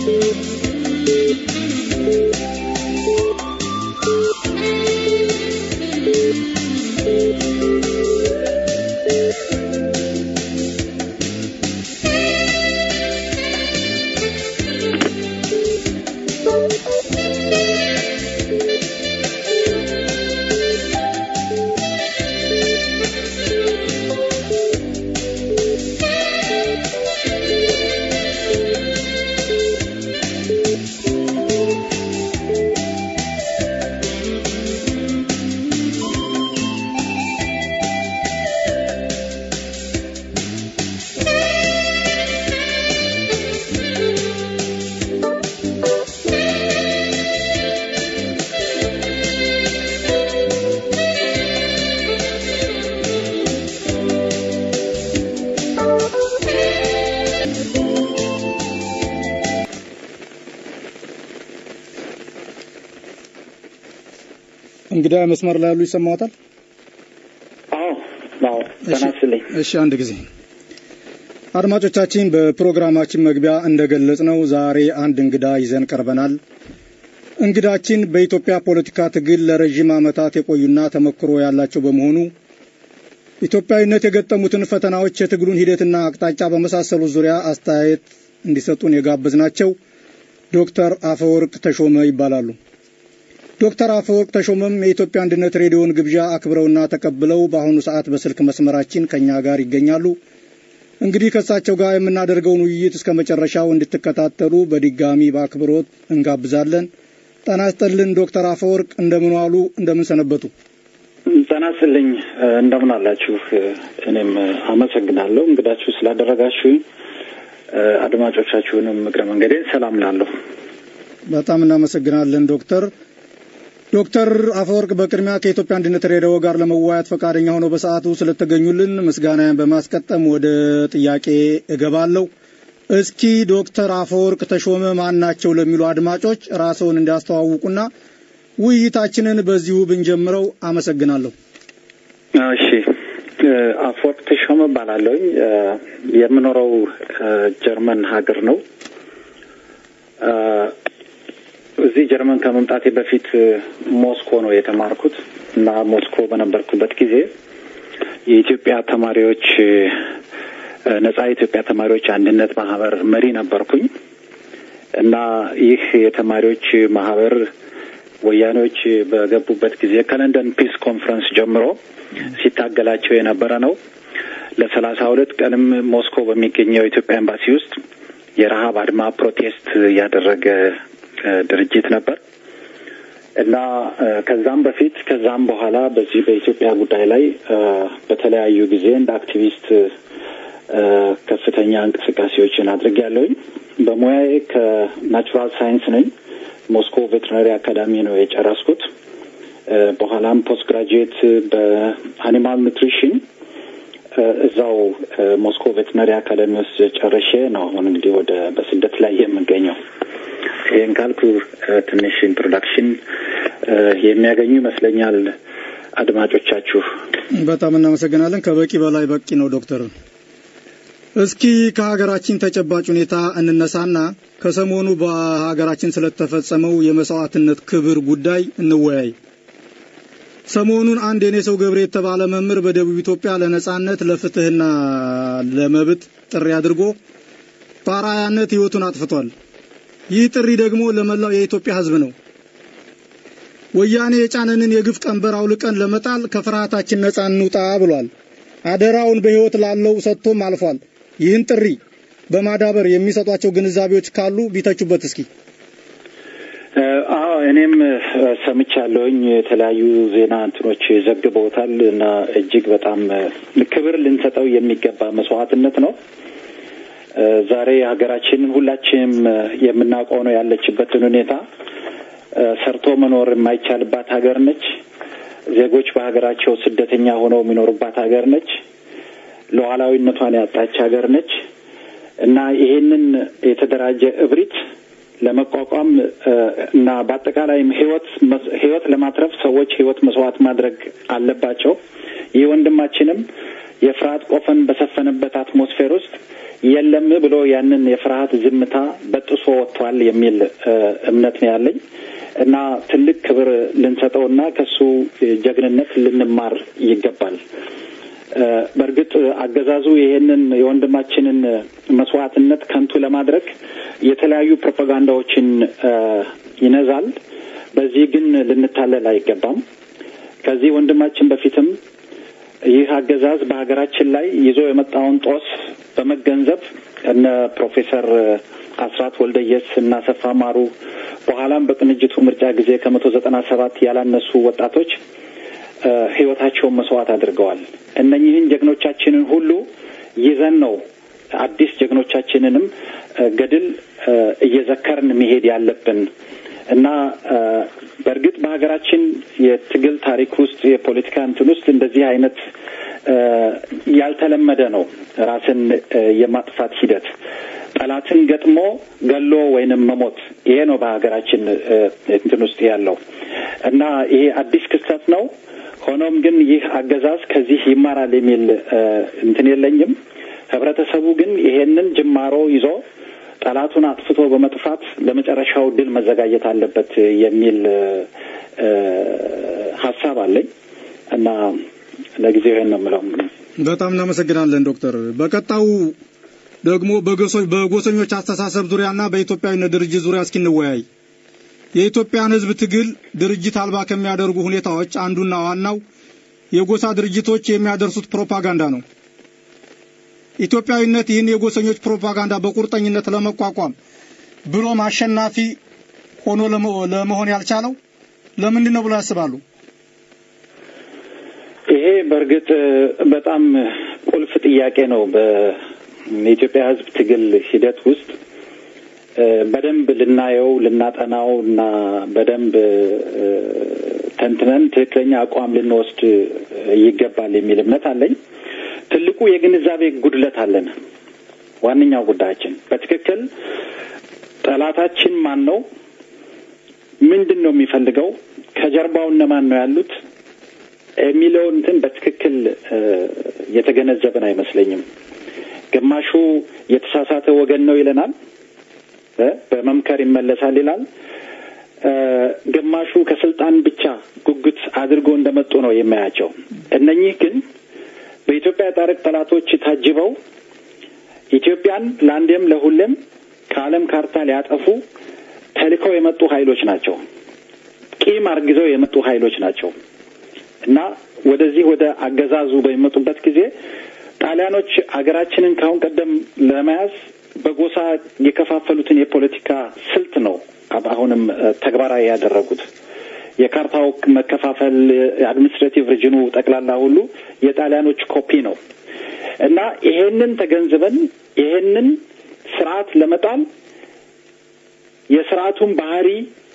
እንግዳ መስመር ላይ ያሉ ይሰማዎታል? አዎ አዎ ተናስልኝ። እሺ አንድ ጊዜ አድማጮቻችን፣ በፕሮግራማችን መግቢያ እንደገለጽ ነው ዛሬ አንድ እንግዳ ይዘን ቀርበናል። እንግዳችን በኢትዮጵያ ፖለቲካ ትግል ለረዥም ዓመታት የቆዩና ተመክሮ ያላቸው በመሆኑ ኢትዮጵያዊነት የገጠሙትን ፈተናዎች፣ የትግሉን ሂደትና አቅጣጫ በመሳሰሉት ዙሪያ አስተያየት እንዲሰጡን የጋበዝናቸው ዶክተር አፈወርቅ ተሾመ ይባላሉ። ዶክተር አፈወርቅ ተሾመም የኢትዮጵያ አንድነት ሬዲዮን ግብዣ አክብረውና ተቀብለው በአሁኑ ሰዓት በስልክ መስመራችን ከእኛ ጋር ይገኛሉ። እንግዲህ ከእሳቸው ጋር የምናደርገውን ውይይት እስከ መጨረሻው እንድትከታተሉ በድጋሚ በአክብሮት እንጋብዛለን። ጤና ይስጥልን ዶክተር አፈወርቅ እንደምን ዋሉ? እንደምን ሰነበቱ? ጤና ይስጥልኝ። እንደምን አላችሁ? እኔም አመሰግናለሁ እንግዳችሁ ስላደረጋችሁኝ። አድማጮቻችሁንም እግረ መንገዴን ሰላም ላለሁ። በጣም እናመሰግናለን ዶክተር ዶክተር አፈወርቅ በቅድሚያ ከኢትዮጵያ አንድነት ሬዲዮ ጋር ለመወያየት ፈቃደኛ ሆነው በሰዓቱ ስለተገኙልን ምስጋናን በማስቀጠም ወደ ጥያቄ እገባለሁ። እስኪ ዶክተር አፈወርቅ ተሾመ ማን ናቸው ለሚሉ አድማጮች ራስዎን እንዲያስተዋውቁና ውይይታችንን በዚሁ ብንጀምረው አመሰግናለሁ። እሺ፣ አፈወርቅ ተሾመ እባላለሁኝ። የምኖረው ጀርመን ሀገር ነው። እዚህ ጀርመን ከመምጣቴ በፊት ሞስኮ ነው የተማርኩት እና ሞስኮ በነበርኩበት ጊዜ የኢትዮጵያ ተማሪዎች ነጻ የኢትዮጵያ ተማሪዎች አንድነት ማህበር መሪ ነበርኩኝ እና ይህ የተማሪዎች ማህበር ወያኔዎች በገቡበት ጊዜ ከለንደን ፒስ ኮንፈረንስ ጀምሮ ሲታገላቸው የነበረ ነው። ለሰላሳ ሁለት ቀንም ሞስኮ በሚገኘው የኢትዮጵያ ኤምባሲ ውስጥ የረሀብ አድማ ፕሮቴስት ያደረገ ድርጅት ነበር እና ከዛም በፊት ከዛም በኋላ በዚህ በኢትዮጵያ ጉዳይ ላይ በተለያዩ ጊዜ እንደ አክቲቪስት ከፍተኛ እንቅስቃሴዎችን አድርጌያለሁኝ። በሙያዬ ከናቹራል ሳይንስ ነኝ። ሞስኮ ቬትሪናሪ አካዳሚ ነው የጨረስኩት። በኋላም ፖስት ግራጁዌት በአኒማል ኑትሪሽን እዛው ሞስኮ ቬትሪናሪ አካዳሚ ውስጥ ጨርሼ ነው አሁን እንግዲህ ወደ በስደት ላይ የምገኘው። ይህን ካልኩ ትንሽ ኢንትሮዳክሽን የሚያገኙ ይመስለኛል አድማጮቻችሁ። በጣም እናመሰግናለን። ከበቂ በላይ በቂ ነው ዶክተር። እስኪ ከሀገራችን ተጨባጭ ሁኔታ እንነሳና ከሰሞኑ በሀገራችን ስለተፈጸመው የመስዋዕትነት ክብር ጉዳይ እንወያይ። ሰሞኑን አንድ የኔ ሰው ገብሬ የተባለ መምህር በደቡብ ኢትዮጵያ ለነጻነት ለፍትህና ለመብት ጥሪ አድርጎ በአርአያነት ህይወቱን አጥፍቷል። ይህ ጥሪ ደግሞ ለመላው የኢትዮጵያ ህዝብ ነው። ወያኔ የጫነንን የግፍ ቀንበር አውልቀን ለመጣል ከፍርሃታችን ነጻ እንውጣ ብሏል። አደራውን በህይወት ላለው ሰጥቶም አልፏል። ይህን ጥሪ በማዳበር የሚሰጧቸው ግንዛቤዎች ካሉ ቢተቹበት እስኪ። አዎ እኔም ሰምቻለሁኝ። የተለያዩ ዜና እንትኖች ዘግበውታል እና እጅግ በጣም ክብር ልንሰጠው የሚገባ መስዋዕትነት ነው። ዛሬ ሀገራችንን ሁላችንም የምናውቀው ነው ያለችበትን ሁኔታ። ሰርቶ መኖር የማይቻልባት ሀገር ነች። ዜጎች በሀገራቸው ስደተኛ ሆነው የሚኖሩባት ሀገር ነች። ሉዓላዊነቷን ያጣች ሀገር ነች እና ይሄንን የተደራጀ እብሪት ለመቋቋም እና በአጠቃላይም ህይወት ህይወት ለማትረፍ ሰዎች ህይወት መስዋዕት ማድረግ አለባቸው። ይህ ወንድማችንም የፍርሃት ቆፈን በሰፈነበት አትሞስፌር ውስጥ የለም ብሎ ያንን የፍርሃት ዝምታ በጥሶ ወጥቷል የሚል እምነት ነው ያለኝ እና ትልቅ ክብር ልንሰጠውና ከሱ ጀግንነት ልንማር ይገባል። በእርግጥ አገዛዙ ይሄንን የወንድማችንን መስዋዕትነት ከንቱ ለማድረግ የተለያዩ ፕሮፓጋንዳዎችን ይነዛል። በዚህ ግን ልንታለል አይገባም። ከዚህ ወንድማችን በፊትም ይህ አገዛዝ በሀገራችን ላይ ይዞ የመጣውን ጦስ በመገንዘብ እነ ፕሮፌሰር አስራት ወልደየስ እና ሰፋ ማሩ በኋላም በቅንጅቱ ምርጫ ጊዜ ከመቶ ዘጠና ሰባት ያላነሱ ወጣቶች ህይወታቸውን መስዋዕት አድርገዋል። እነኚህን ጀግኖቻችንን ሁሉ ይዘን ነው አዲስ ጀግኖቻችንንም ገድል እየዘከርን መሄድ ያለብን እና በእርግጥ በሀገራችን የትግል ታሪክ ውስጥ የፖለቲካ እንትን ውስጥ እንደዚህ አይነት ያልተለመደ ነው። ራስን የማጥፋት ሂደት ጠላትን ገጥሞ ገሎ ወይንም መሞት ይሄ ነው በሀገራችን እንትን ውስጥ ያለው እና ይሄ አዲስ ክስተት ነው። ሆኖም ግን ይህ አገዛዝ ከዚህ ይማራል የሚል እንትን የለኝም። ህብረተሰቡ ግን ይሄንን ጅማሮ ይዞ ጠላቱን አጥፍቶ በመጥፋት ለመጨረሻው ድል መዘጋጀት አለበት የሚል ሀሳብ አለኝ እና ለጊዜው ይሄን ነው የምለው። በጣም እናመሰግናለን ዶክተር። በቀጣዩ ደግሞ በጎሰኞች አስተሳሰብ ዙሪያና በኢትዮጵያዊነት ድርጅት ዙሪያ እስኪንወያይ የኢትዮጵያን ህዝብ ትግል ድርጅት አልባ ከሚያደርጉ ሁኔታዎች አንዱና ዋናው የጎሳ ድርጅቶች የሚያደርሱት ፕሮፓጋንዳ ነው። ኢትዮጵያዊነት ይህን የጎሰኞች ፕሮፓጋንዳ በቁርጠኝነት ለመቋቋም ብሎም አሸናፊ ሆኖ ለመሆን ያልቻለው ለምንድን ነው ብሎ ያስባሉ? ይሄ በእርግጥ በጣም ቁልፍ ጥያቄ ነው። በኢትዮጵያ ህዝብ ትግል ሂደት ውስጥ በደንብ ልናየው ልናጠናው እና በደንብ ተንትነን ትክክለኛ አቋም ልንወስድ ይገባል የሚል እምነት አለኝ። ትልቁ የግንዛቤ ጉድለት አለን። ዋነኛው ጉዳያችን በትክክል ጠላታችን ማን ነው? ምንድን ነው የሚፈልገው? ከጀርባው እነማን ነው ያሉት? የሚለውን እንትን በትክክል የተገነዘብን አይመስለኝም። ግማሹ የተሳሳተ ወገን ነው ይለናል፣ በመምከር ይመለሳል ይላል። ግማሹ ከስልጣን ብቻ ጉጉት አድርጎ እንደመጡ ነው የሚያያቸው። እነኚህ ግን በኢትዮጵያ ታሪክ ጠላቶች ታጅበው ኢትዮጵያን ለአንዴም ለሁሌም ከዓለም ካርታ ሊያጠፉ ተልከው የመጡ ኃይሎች ናቸው። ቂም አርግዘው የመጡ ኃይሎች ናቸው እና ወደዚህ ወደ አገዛዙ በሚመጡበት ጊዜ ጣሊያኖች አገራችንን ካሁን ቀደም ለመያዝ በጎሳ የከፋፈሉትን የፖለቲካ ስልት ነው አሁንም ተግባራዊ ያደረጉት። የካርታው መከፋፈል የአድሚኒስትሬቲቭ ሪጅኑ ጠቅላላ ሁሉ የጣሊያኖች ኮፒ ነው እና ይሄንን ተገንዝበን ይሄንን ስርዓት ለመጣል የስርዓቱን ባህሪ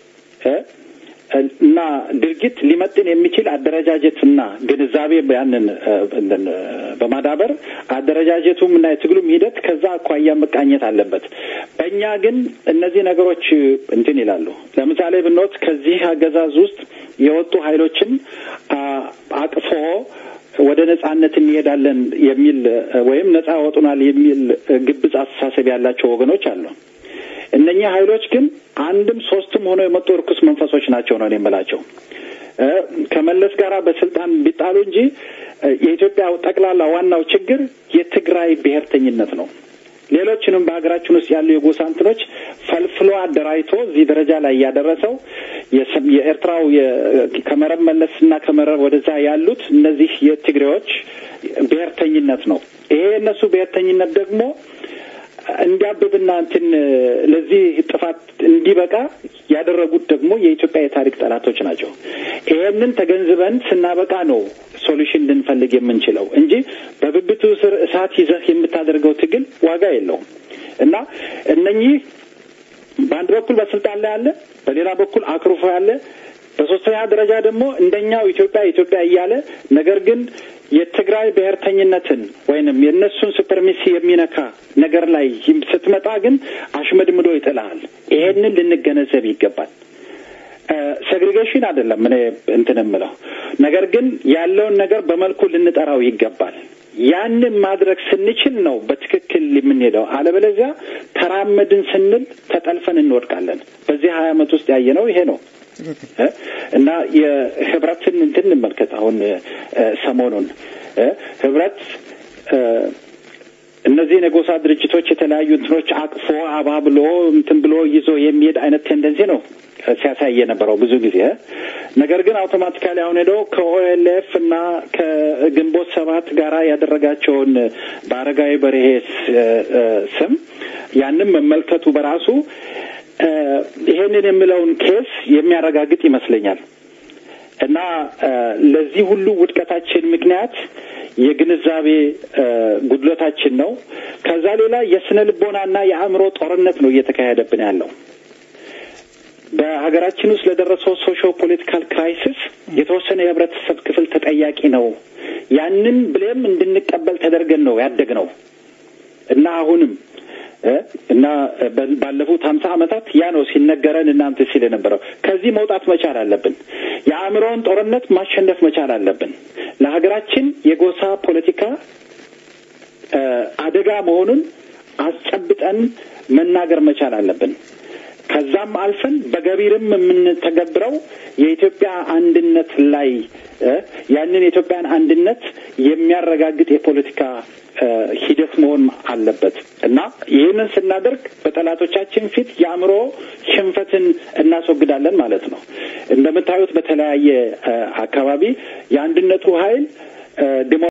እና ድርጊት ሊመጥን የሚችል አደረጃጀትና ግንዛቤ ያንን በማዳበር አደረጃጀቱም እና የትግሉም ሂደት ከዛ አኳያ መቃኘት አለበት። በእኛ ግን እነዚህ ነገሮች እንትን ይላሉ። ለምሳሌ ብንወስድ ከዚህ አገዛዝ ውስጥ የወጡ ኃይሎችን አቅፎ ወደ ነጻነት እንሄዳለን የሚል ወይም ነጻ ያወጡናል የሚል ግብጽ አስተሳሰብ ያላቸው ወገኖች አሉ። እነኚህ ኃይሎች ግን አንድም ሶስትም ሆነው የመጡ እርኩስ መንፈሶች ናቸው ነው የምላቸው። ከመለስ ጋር በስልጣን ቢጣሉ እንጂ የኢትዮጵያ ጠቅላላ ዋናው ችግር የትግራይ ብሔርተኝነት ነው። ሌሎችንም በሀገራችን ውስጥ ያሉ የጎሳ እንትኖች ፈልፍሎ አደራጅቶ እዚህ ደረጃ ላይ እያደረሰው የኤርትራው ከመረብ መለስ እና ከመረብ ወደዛ ያሉት እነዚህ የትግሬዎች ብሔርተኝነት ነው። ይሄ የእነሱ ብሔርተኝነት ደግሞ እንዲያብብና እንትን ለዚህ ጥፋት እንዲበቃ ያደረጉት ደግሞ የኢትዮጵያ የታሪክ ጠላቶች ናቸው። ይሄንን ተገንዝበን ስናበቃ ነው ሶሉሽን ልንፈልግ የምንችለው እንጂ በብብቱ ስር እሳት ይዘህ የምታደርገው ትግል ዋጋ የለውም እና እነኚህ በአንድ በኩል በስልጣን ላይ አለ፣ በሌላ በኩል አክሩፎ ያለ፣ በሶስተኛ ደረጃ ደግሞ እንደኛው ኢትዮጵያ ኢትዮጵያ እያለ ነገር ግን የትግራይ ብሔርተኝነትን ወይንም የእነሱን ሱፐርሚሲ የሚነካ ነገር ላይ ስትመጣ ግን አሽመድምዶ ይጥልሃል። ይሄንን ልንገነዘብ ይገባል። ሴግሪጌሽን አይደለም እኔ እንትን የምለው ነገር ግን ያለውን ነገር በመልኩ ልንጠራው ይገባል። ያንን ማድረግ ስንችል ነው በትክክል የምንሄደው። አለበለዚያ ተራመድን ስንል ተጠልፈን እንወድቃለን። በዚህ ሀያ ዓመት ውስጥ ያየነው ይሄ ነው እና የህብረትን እንትን እንመልከት። አሁን ሰሞኑን ህብረት እነዚህን የጎሳ ድርጅቶች የተለያዩ እንትኖች አቅፎ አባብሎ እንትን ብሎ ይዞ የሚሄድ አይነት ቴንደንሲ ነው ሲያሳይ የነበረው ብዙ ጊዜ። ነገር ግን አውቶማቲካሊ አሁን ሄዶ ከኦኤልኤፍ እና ከግንቦት ሰባት ጋራ ያደረጋቸውን በአረጋዊ በርሄ ስም ያንም መመልከቱ በራሱ ይሄንን የሚለውን ኬስ የሚያረጋግጥ ይመስለኛል እና ለዚህ ሁሉ ውድቀታችን ምክንያት የግንዛቤ ጉድለታችን ነው። ከዛ ሌላ የስነ ልቦናና የአእምሮ ጦርነት ነው እየተካሄደብን ያለው። በሀገራችን ውስጥ ለደረሰው ሶሾ ፖለቲካል ክራይሲስ የተወሰነ የህብረተሰብ ክፍል ተጠያቂ ነው። ያንን ብሌም እንድንቀበል ተደርገን ነው ያደግ ነው እና አሁንም እና ባለፉት ሀምሳ ዓመታት ያ ነው ሲነገረን እናንተ ሲል የነበረው። ከዚህ መውጣት መቻል አለብን። የአእምሮውን ጦርነት ማሸነፍ መቻል አለብን። ለሀገራችን የጎሳ ፖለቲካ አደጋ መሆኑን አስጨብጠን መናገር መቻል አለብን። ከዛም አልፈን በገቢርም የምንተገብረው የኢትዮጵያ አንድነት ላይ ያንን የኢትዮጵያን አንድነት የሚያረጋግጥ የፖለቲካ ሂደት መሆን አለበት እና ይህንን ስናደርግ በጠላቶቻችን ፊት የአእምሮ ሽንፈትን እናስወግዳለን ማለት ነው። እንደምታዩት በተለያየ አካባቢ የአንድነቱ ኃይል